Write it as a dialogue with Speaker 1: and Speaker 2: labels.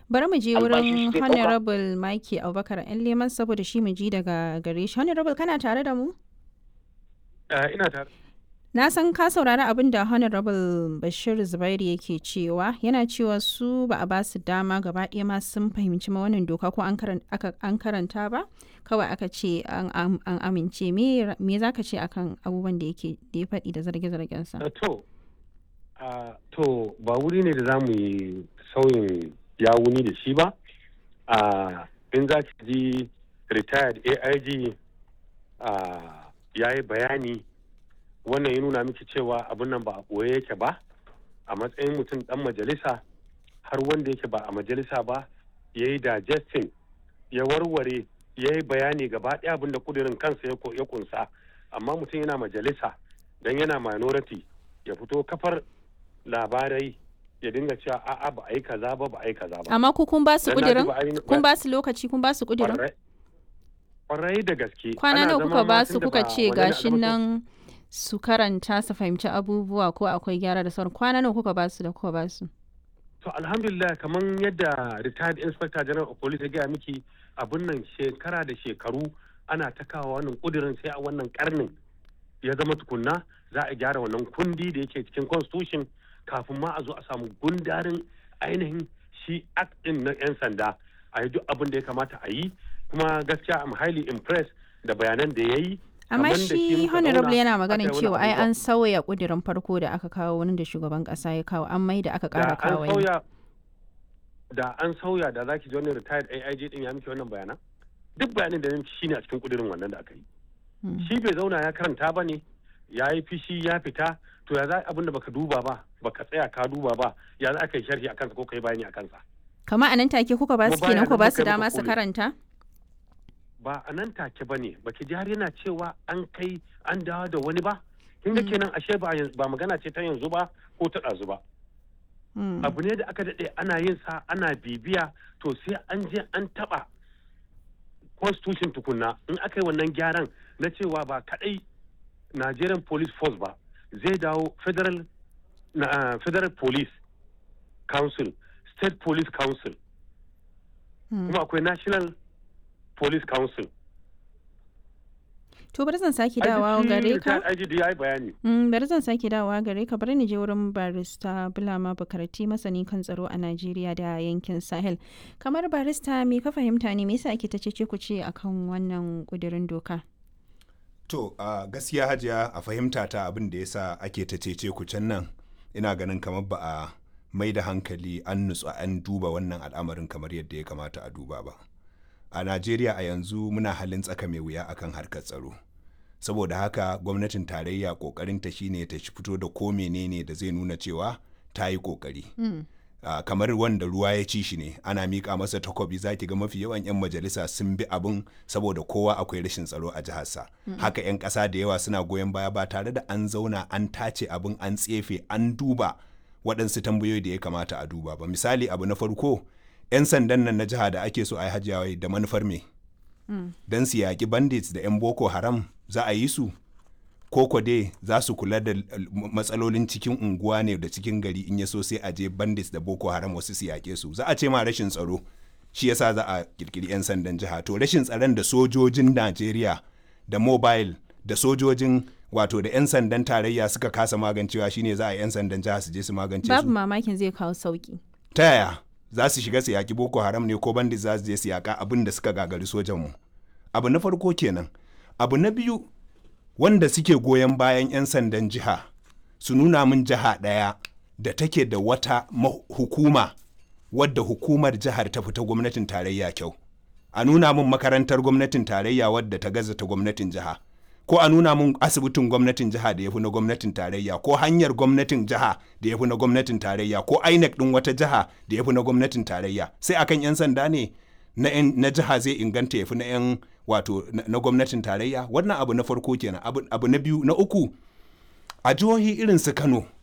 Speaker 1: Bari mu je
Speaker 2: Albashi
Speaker 1: wurin
Speaker 2: shi zai ɗauka.
Speaker 1: Honorable Mike Abubakar ‘yan leman saboda shi mu ji daga gare shi. Honorable kana tare da mu?
Speaker 2: Eh, ina tare.
Speaker 1: Na san ka saurari abin da Honorable Bashir Zubairu yake cewa yana cewa su ba a ba su dama gaba ɗaya ma sun fahimci ma wannan doka ko an karan- aka- an karanta ba kawai aka ce an am- an amince me me za ka ce akan abubuwan da yake da ya faɗi da zarge-zargensa.
Speaker 2: Eh, To, ah, to ba wuri ne da za mu yi sauyin yawuni da shi ba. Ah, in za ki ji retired AIG ah, ya yi bayani wannan ya nuna miki cewa abin nan ba a ɓoye yake ba a matsayin mutum ɗan majalisa har wanda yake ba a majalisa ba ya yi digesting ya warware ya yi bayani gaba ɗaya abin da kudirin kansa ya ko- ya kunsa amma mutum yana majalisa don yana minority ya fito kafar labarai ya dinga cewa a'a ba a yi kaza ba ba a yi kaza ba
Speaker 1: Amma ku kun ba su
Speaker 2: Dan na ji
Speaker 1: ƙudirin?
Speaker 2: ba a yi-
Speaker 1: Kun ba su lokaci kun ba su ƙudirin?
Speaker 2: Kwarai- kwarai da gaske
Speaker 1: Kwana
Speaker 2: Ana
Speaker 1: nawa
Speaker 2: zama
Speaker 1: kuka
Speaker 2: ma
Speaker 1: ba su
Speaker 2: tunda
Speaker 1: kuka
Speaker 2: ba
Speaker 1: ce
Speaker 2: wani ne a
Speaker 1: gashin
Speaker 2: gaban su.
Speaker 1: nan su karanta su fahimci abubuwa ko akwai gyara da sauran kwana nawa kuka ba su da kuka ba su?
Speaker 2: To alhamdulillah kamar yadda retired inspector general of police ya gaya miki abin nan shekara da shekaru ana ta kawo wannan kudirin sai a wannan karnin ya zama tukunna za a gyara wannan kundi da yake cikin constitution kafin ma a zo a samu gundarin ainihin shi act din na 'yan sanda a yi duk abin da ya kamata a yi kuma gaskiya I'm highly impressed da bayanan da ya yi
Speaker 1: Amma
Speaker 2: Kaman da shi
Speaker 1: shi
Speaker 2: muka
Speaker 1: honorable
Speaker 2: zauna
Speaker 1: yana
Speaker 2: aka
Speaker 1: maganin
Speaker 2: yi wani
Speaker 1: cewa ai
Speaker 2: abubuwa.
Speaker 1: an sauya ƙudirin farko da aka kawo wani da shugaban ƙasa ya kawo an mai da aka
Speaker 2: da
Speaker 1: ƙara
Speaker 2: an
Speaker 1: kawo wani.
Speaker 2: sauya da an sauya da zaki ji wani retired AIG din ya miki wannan bayanan duk bayanin da ya miki shine a cikin kudirin wannan da aka yi
Speaker 1: Hmm.
Speaker 2: shi bai zauna ya karanta ba ne ya yi fishi ya fita to ya za abin da baka duba ba baka tsaya ka duba ba ya za ka yi sharhi a kansa ko ka yi bayani a kansa
Speaker 1: Kama a nan take kuka ba su
Speaker 2: Kuma
Speaker 1: kenan
Speaker 2: bayanan
Speaker 1: ku ba
Speaker 2: da
Speaker 1: su
Speaker 2: muka yi
Speaker 1: dama
Speaker 2: muka
Speaker 1: su
Speaker 2: kore.
Speaker 1: karanta?
Speaker 2: ba a nan take ba ne baki ji har yana cewa an kai an dawo da wani ba kin ga
Speaker 1: Mm.
Speaker 2: kenan ashe ba yanzu- ba magana ce ta yanzu ba ko ta ɗazu ba
Speaker 1: Hmm.
Speaker 2: abu ne da aka daɗe ana yin sa ana bibiya to sai an je an taɓa constitution tukunna in aka yi wannan gyaran na cewa ba kaɗai nigerian police force ba zai dawo federal na, ah, federal police council state police council
Speaker 1: Hmm.
Speaker 2: kuma akwai national police council
Speaker 1: To bari zan sake dawowa gare ka.
Speaker 2: IGD ya yi bayani
Speaker 1: Mm, bari zan sake dawowa gare ka bari ni je wurin barista Bulama Bukarati masani kan tsaro a Najeriya da yankin Sahel. Kamar barista me ka fahimta ne me yasa ake ta cece ku ce akan wannan kudirin doka?
Speaker 3: To, a gaskiya hajiya a fahimta ta abin da ya sa ake ta cece ku can nan, ina ganin kamar ba a mai da hankali an nutsu an duba wannan al'amarin kamar yadda ya kamata a duba ba. A Najeriya a yanzu muna halin tsaka mai wuya akan harkar tsaro. Saboda haka gwamnatin tarayya kokarinta shine ta shi fito da ko menene da zai nuna cewa ta yi kokari. Ah, kamar wanda ruwa ya ci shi ne ana miƙa masa takobi za ki ga mafi yawan 'yan majalisa sun bi abin saboda kowa akwai rashin tsaro a jiharsa haka 'yan ƙasa da yawa suna goyon baya ba tare da an zauna an tace abin an tsefe an duba waɗansu tambayoyi da ya kamata a duba ba misali abu na farko 'yan sandan nan na jiha da ake so a yi hajjawai da manufar me don su yaƙi bandits da 'yan boko haram za a yi su koko dai za su kula da l- matsalolin cikin unguwa ne da cikin gari in ya so sai a je bandits da boko haram wasu su yaƙe su za a ce ma rashin tsaro shi yasa za a kirkiri 'yan sandan jiha to rashin tsaron da sojojin najeriya da mobile da sojojin wato da 'yan sandan tarayya suka kasa magancewa shine za a yi 'yan sandan jiha su je su magance
Speaker 1: Babu
Speaker 3: su
Speaker 1: mamakin zai kawo sauki.
Speaker 3: ta yaya za su shiga su yaƙi boko haram ne ko bandits za su je su yaƙa abin da suka gagari sojanmu abu na farko kenan abu na biyu wanda suke goyon bayan 'yan sandan jiha su nuna min jiha ɗaya da take da wata ma- hukuma wadda hukumar jihar ta fita gwamnatin tarayya kyau a nuna min makarantar gwamnatin tarayya wadda ta gaza ta gwamnatin jiha ko a nuna min asibitin gwamnatin jiha da ya fi na gwamnatin tarayya ko hanyar gwamnatin jiha da ya fi na gwamnatin tarayya ko inec ɗin wata jiha da ya fi na gwamnatin tarayya sai akan 'yan sanda ne na, 'yan- na jiha zai inganta ya fi na 'yan wato na, na gwamnatin tarayya wannan abu na farko kenan abu, abu na biyu na uku a jihohi irin su kano